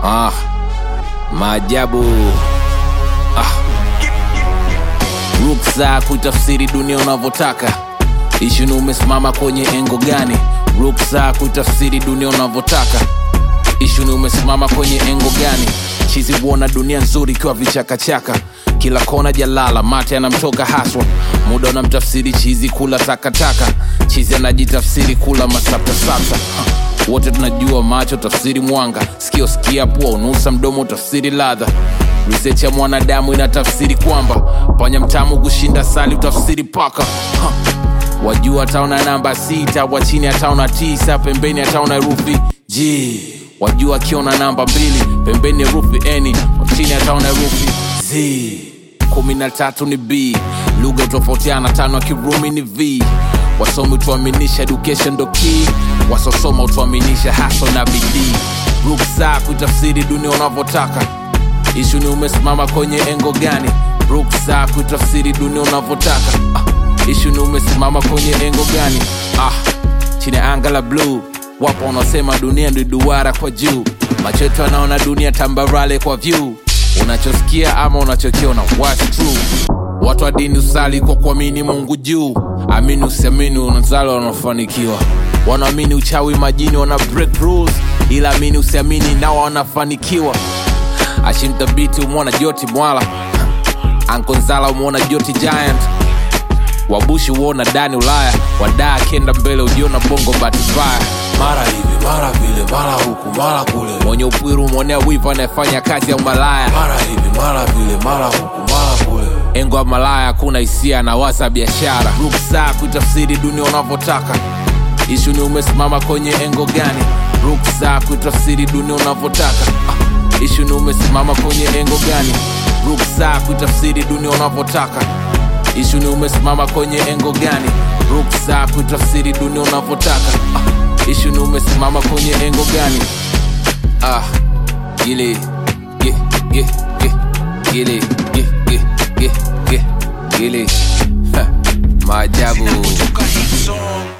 Ah, maajabu ah. Ruksa kuitafsiri dunia unavyotaka. Ishu ni umesimama kwenye engo gani? Ruksa kuitafsiri dunia unavyotaka. Ishu ni umesimama kwenye engo gani? Chizi huona dunia nzuri ikiwa vichakachaka, kila kona jalala, mate anamtoka haswa. Muda unamtafsiri chizi kula takataka, chizi anajitafsiri kula masaptasapta. Ha, Wote tunajua macho tafsiri mwanga, sikio sikia, pua unusa, mdomo tafsiri ladha. Research ya mwanadamu inatafsiri kwamba panya mtamu kushinda sali utafsiri paka ha. Wajua ataona namba sita, wa chini ataona tisa, pembeni ataona herufi G. Wajua akiona namba mbili, pembeni herufi N, wa chini ataona herufi Z. kumi na tatu ni B, lugha utofautiana, tano ya Kirumi ni V. Wasomi utuaminisha education ndo key, wasosoma utuaminisha haso na bidii. Ruksa kuitafsiri dunia unavyotaka ishu ni umesimama kwenye engo gani ruksa kuitafsiri dunia unavyotaka ah, ishu ni umesimama kwenye engo gani ah, chini ya anga la bluu wapo wanaosema dunia ndi duara kwa juu macho yetu anaona dunia tambarale kwa view unachosikia ama unachokiona what's true watu wa dini usali kwa kuamini mungu juu amini usiamini unazali wanafanikiwa wanaamini uchawi majini wana break rules ila amini usiamini nao wanafanikiwa ashimthabiti umwona joti mwala ankonzala umwona joti giant wabushi uona dani ulaya wadaa kenda mbele ujiona bongo batibaya mara hivi mara vile mara huku mara kule mwenye upwiru umwonea wivu anayefanya kazi ya umalaya mara hivi mara vile mara huku mara kule engo ya malaya hakuna hisia na waza biashara ruksa kuitafsiri dunia unavyotaka ishu ni umesimama kwenye engo gani ruksa kuitafsiri dunia unavyotaka ah, ishu ni umesimama kwenye engo gani ruksa kuitafsiri dunia unavyotaka ishu ni umesimama kwenye engo gani ruksa kuitafsiri dunia unavyotaka ah, ishu ni umesimama kwenye engo gani ah, gili ge, ge, ge, gili ge, ge, ge, ge, gili Ha, maajabu Kutoka hit song